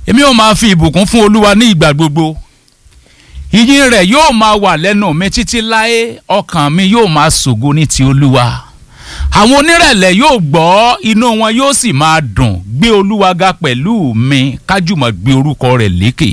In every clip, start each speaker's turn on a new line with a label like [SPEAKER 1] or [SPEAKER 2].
[SPEAKER 1] èmi ò máa fi ìbùkún fún olúwa ní ìgbà gbogbo ìyìn rẹ̀ yóò máa wà lẹ́nu mi títí láé ọkàn mi yóò máa ṣògo ní ti olúwa àwọn onírẹ̀lẹ̀ yóò gbọ́ inú wọn yóò sì máa dùn gbé olúwa ga pẹ̀lú mi kájùmọ̀ gbé orúkọ rẹ̀ lékè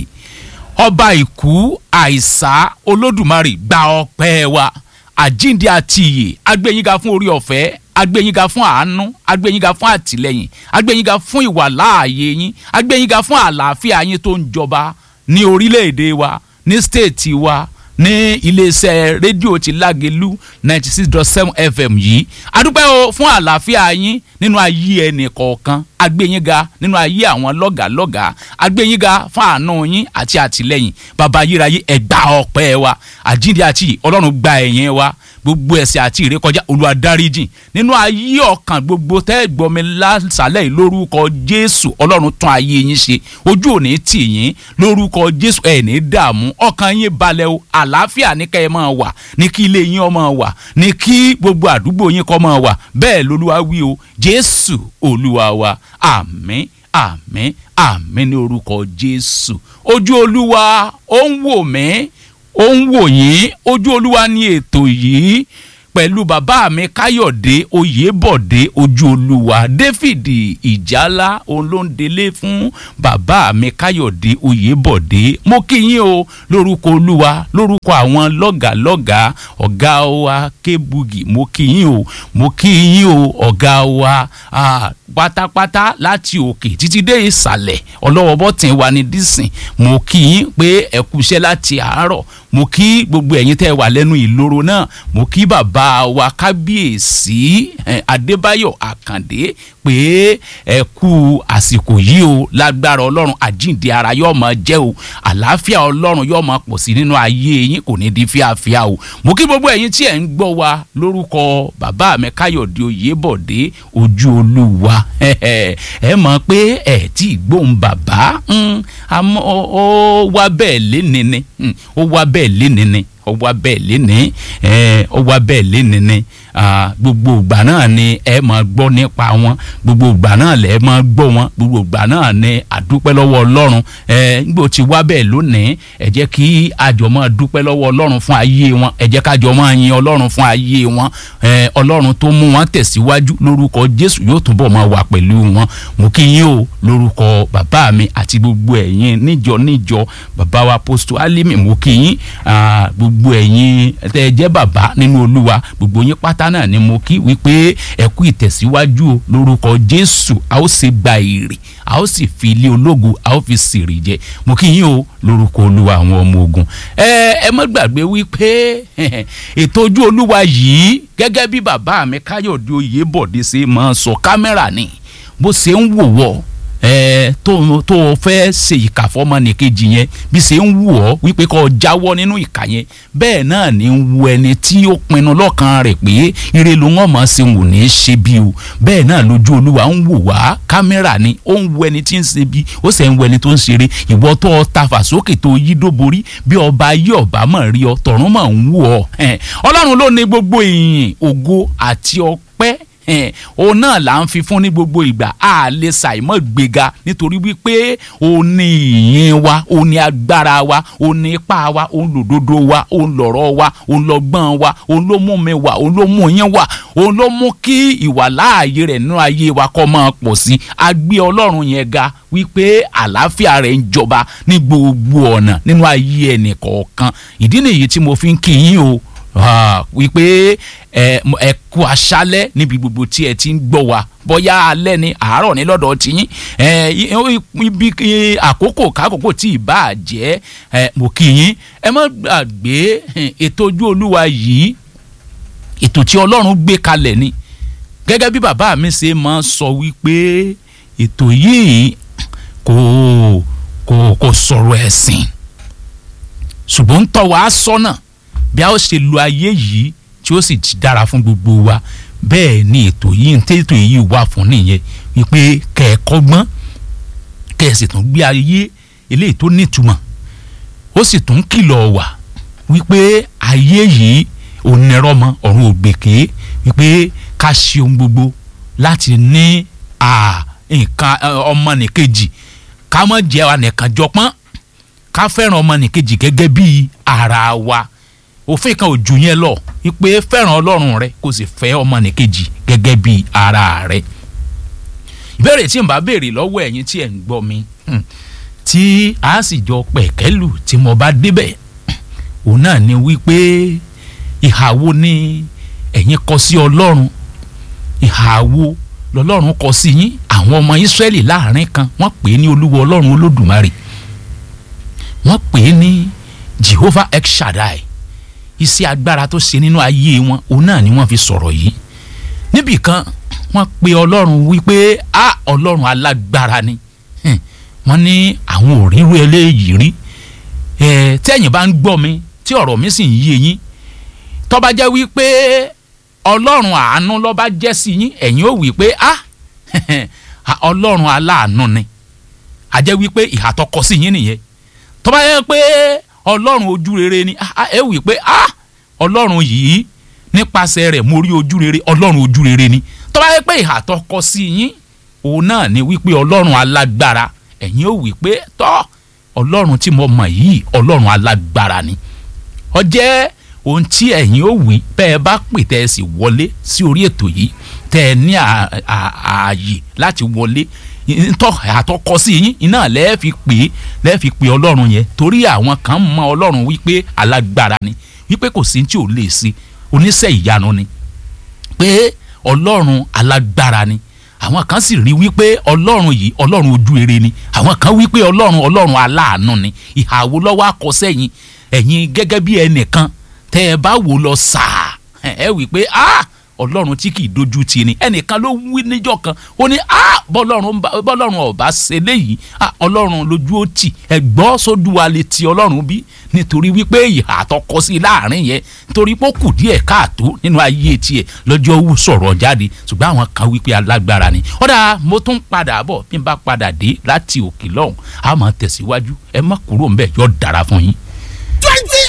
[SPEAKER 1] ọba ìkú àìsà olódùmarè gba ọpẹ́ wa àjíǹde àti ìyè agbẹ́yìnga fún orí ọ̀fẹ́ agbẹ́yìnga fún àánú agbẹ́yìnga fún àtìlẹ́yìn agbẹ́yìnga fún ìwà láàyè yín agbẹ́yìnga fún àlàáfíà yín tó ń jọba ní orílẹ̀-èdè wa ní stéètì wa ní iléeṣẹ́ rédíò ti lágelú ninety six dot seven fm yìí adúpẹ́ o fún àlàáfíà yín nínú ayé ẹnì kọ̀ọ̀kan agbẹ́yìnga nínú ayé àwọn lọ́gàlọ́gà agbẹ́yìnga fún àánú yín àti àtìlẹ́yìn bàbá ayérayé ẹ̀gbá ọpẹ́ wa àjíǹde àti ọlọ́run gba ẹ̀yìn wa gbogbo ẹ̀ṣẹ̀ àti ìrékọjá olúwa dáríjìn nínú ayé ọkàn gbogbo tẹ́ ẹ gbọ́ mi lásàlẹ̀ yìí lórúkọ jésù ọlọ́run tún ayé yín ṣe ojú òní tì yín lórúkọ jésù ẹ̀ ní dààmú ọkàn yín balẹ̀ o àlàáfíà ní kẹ́ ẹ máa wà ní kí ilé yín ó máa wà ní kí gbogbo àdúgbò yín kó máa wà bẹ́ẹ̀ lolúwa wí o jésù olúwa wa àmín àmín àmín ní orúkọ jésù ojú olúwa ó ń wò mí ó ń wò yín ojú olúwa ní ètò yìí pẹ̀lú bàbá mi káyọ̀dé oyèbọ̀dé ojú olúwa david ìjálá òun ló ń délé fún bàbá mi káyọ̀dé oyèbọ̀dé mo kí yín o lórúkọ olúwa lórúkọ àwọn lọ́gàlọ́gà ọ̀gá wa kébugi mo kí yín o mo kí yín o ọ̀gá wa pátápátá láti òkè títí dé ìsàlẹ̀ ọlọ́wọ́ bọ́tìn wa ní dísìn mo kí yín pé ẹ kúṣẹ́ láti àárọ̀ mo kí gbogbo ẹ̀yin tẹ́ ẹ wà lẹ́nu ìloro náà mo kí bàbá wa kábíyèsí adébáyọ̀ àkàndé pé ẹ kú àsìkò yìí o lágbára ọlọ́run àjíǹde ara yóò máa jẹ́ o àlàáfíà ọlọ́run yóò máa pọ̀ sí nínú ayé yín kò ní di fíafíà o mo kí gbogbo ẹ̀yin tí ẹ̀ ń gbọ́ wa lórúkọ bàbá mi káyọ̀dé oyèbọ̀dé ojú olúwa ẹ mọ̀ pé ẹ̀ tí gbóhùn bàbá àmọ́ ó wá bẹ́ẹ̀ léni ni ó wá bẹ́ẹ̀ léni ni ó wá bẹ́ẹ̀ léni ó wá bẹ́ẹ̀ léni ni gbogbo ìgbà náà ni ẹ máa gbọ́ nípa wọn gbogbo ìgbà náà lẹ máa gbọ́ wọn gbogbo ìgbà náà ni àdúpẹ́ lọ́wọ́ ọlọ́run ẹ nígbà tí wá bẹ́ẹ̀ lónìí ẹ jẹ́ kí àjọ máa dúpẹ́ lọ́wọ́ ọlọ́run fún ayé wọn ẹ jẹ́ kájọ máa yin ọlọ́run fún ayé wọn ẹ ọlọ́run tó mú wọn tẹ̀síwájú lórúkọ jésù yóò túbọ̀ máa wà pẹ̀lú wọn mo kí yín o lórúkọ bàbá mi àti gbogbo ẹ̀yin níjọ níjọ bàbá wa posto alimi mo kí yín gbogbo ẹ̀yin tẹ́ ẹ jẹ́ bàbá nínú olúwa gbogbo yín pátá náà ni mo kí wípé ẹ kú ìtẹ̀síwájú o lórúkọ jésù a ó sì gba èrè a ó sì fi ilé ológun a ó fi sèrè jẹ mo kí yín o lórúkọ olúwa àwọn ọmọ ogun ẹ ẹ má gbàgbé wípé ètò ojú olúwa yìí gẹ́gẹ́ bí bàbá mi káyọ̀dé oyèbọ̀dé ṣe máa sọ kámẹ́rà ni bó ṣe ń wò wọ́ ẹ tó tó fẹ́ ṣe ìkà fọmọnìkejì yẹn bí ṣe ń wù ọ́ wípé kó jáwọ́ nínú ìkà yẹn bẹ́ẹ̀ náà ni ń wu ẹni tí ó pinnu lọ́kàn rẹ̀ pé ire ló wọ́n mọ̀ ṣe wò ní í ṣe bí o bẹ́ẹ̀ náà lójú olúwa ń wò wá kámẹ́rà ni ó ń wu ẹni tí ń ṣe bí ó sì ń wu ẹni tó ń ṣeré ìwọ tó tafà sókè tó yí dóborí bí ọba yí ọba mọ̀ rí ọ tọ̀run mọ̀ ń wù ọ ọlọ́run ló ní gbogbo ìyìn ògo àti ọpẹ́ òun náà là ń fi fún ní gbogbo ìgbà a lè ṣàìmọ̀ gbéga nítorí wípé òun ní ìyìn wa òun ní agbára wa òun ní ipá wa òun lòdodo wa òun lọ̀rọ̀ wa òun lọ́gbọ́n wa òun ló mú mi wá òun ló mú yín wá òun ló mú kí ìwà láàyè rẹ̀ nínú ayé wa kó máa pọ̀ sí a gbé ọlọ́run yẹn ga wípé àlàáfíà rẹ̀ ń jọba ní gbogbo ọ̀nà nínú ayé ẹnì kọ̀ọ̀kan ìdí nìyí tí mo fi ń kí yín o wípé ẹ kú aṣálẹ́ níbi gbogbo tí ẹ ti ń gbọ́ wa bóyá alẹ́ ni àárọ̀ ní lọ́dọ̀ tiyín ibi àkókò kákòókò tí ì bá jẹ́ mo kí yín ẹ má gbàgbé ètò ojú olúwa yìí ètò tí ọlọ́run gbé kalẹ̀ ni gẹ́gẹ́ bí bàbá mi ṣe máa ń sọ wípé ètò yìí kò kò kò sọ̀rọ̀ ẹ̀sìn ṣùgbọ́n ń tọ́ wa sọ́nà bí a ó ṣe lo ayé yìí tí ó sì dára fún gbogbo wa bẹ́ẹ̀ ni ètò yìí ń tètò yìí wà fún nìyẹn wípé kẹ́ẹ̀kọ́gbọ́n kẹ́ẹ̀sì tún gbé ayé eléyìí tó nítumọ̀ ó sì tún kìlọ̀ wà wípé ayé yìí onírọ́mọ ọ̀run ògbèké wípé ká ṣe ohun gbogbo láti ní nǹkan ọmọnìkejì ká mọ̀ jẹ́ wa nìkan jọpọ́n ká fẹ́ràn ọmọnìkejì gẹ́gẹ́ bí ara wa òfin kan ò jù yẹn lọ wípé fẹ́ràn ọlọ́run rẹ kó sì fẹ́ ọmọnìkejì gẹ́gẹ́ bí ara rẹ ìbéèrè tí n bá béèrè lọ́wọ́ ẹ̀yin tí ẹ̀ ń gbọ́ mi tí a sì jọ pẹ̀kẹ́lù tí mo bá débẹ̀ òun náà ni wípé ìhà wo ni ẹ̀yin kọ sí ọlọ́run ìhà wo lọ́lọ́run kọ sí yín àwọn ọmọ ìsírẹ́lì láàrin kan wọ́n pè é ní olúwa ọlọ́run olódùmarè wọ́n pè é ní jehovah el shaddai iṣẹ́ agbára tó ṣe nínú ayé wọn òun náà ni wọ́n fi sọ̀rọ̀ yìí níbì kan wọ́n pe ọlọ́run wípé a ọlọ́run alágbára ni wọ́n ní àwọn ò ríru eléyìí rí ẹ tẹ́yìn bá ń gbọ́ mi tí ọ̀rọ̀ mi sì ń yé yín tó bá jẹ́ wípé ọlọ́run àánú ló bá jẹ́ sí yín ẹ̀yin ó wí pé a ọlọ́run aláàánú ni a jẹ́ wípé ìhà tó kọ sí yín nìyẹn tó bá jẹ́ pé ọlọ́run ojú rere ni ẹ wí pé a ọlọ́run yìí nípasẹ̀ rẹ̀ mo rí ojú rere ọlọ́run ojú rere ni tó bá jẹ́ pé ìhà tó kọ sí yín òun náà ni wípé ọlọ́run alágbára ẹ̀yin ó wí pé tọ́ ọlọ́run tí mo mọ̀ yìí ọlọ́run alágbára ni ó jẹ́ ohun tí ẹ̀yin ó wí bẹ́ ẹ bá pè tẹ́ ẹ sì wọlé sí orí ètò yìí tẹ́ ẹ ní ààyè láti wọlé tọ́ àtọkọ sí yín iná lẹ́ẹ̀ fi pè é lẹ́ẹ̀ fi pè ọlọ́run yẹn torí àwọn kan mọ ọlọ́run wípé alágbára ni wípé kò sí tí ò lè ṣe oníṣẹ́ ìyanu ni pé ọlọ́run alágbára ni àwọn kan sì rí wípé ọlọ́run yìí ọlọ́run ojú rere ni àwọn kan wípé ọlọ́run ọlọ́run aláàánú ni ìhàwó lọ́wọ́ akọ́sẹ́yìn ẹ̀yin gẹ́gẹ́ bí ẹnìkan tẹ́ ẹ bá wò lọ sàá ẹ wí pé ah ọlọ́run tí kì í dojú ti ni ẹnìkan ló wí níjọ́ kan ó ní ah bọ́lọ́run bọ́lọ́run ọba ṣe léyìí ah ọlọ́run lójú ó tì ẹ̀gbọ́n sódù wa lè ti ọlọ́run bí nítorí wípé ìhà àtọkọ sí láàrin yẹn nítorí pé ó kù díẹ̀ káàtó nínú ayé tiẹ̀ lọ́jọ́ wù sọ̀rọ̀ jáde ṣùgbọ́n àwọn kan wípé alágbára ni ọ̀dà mo tún padà bọ̀ bí n bá padà dé láti òkè lọ́hùn a máa tẹ̀síwájú ẹ má kúrò ńbẹ̀ yọ dára fún yín.
[SPEAKER 2] twenty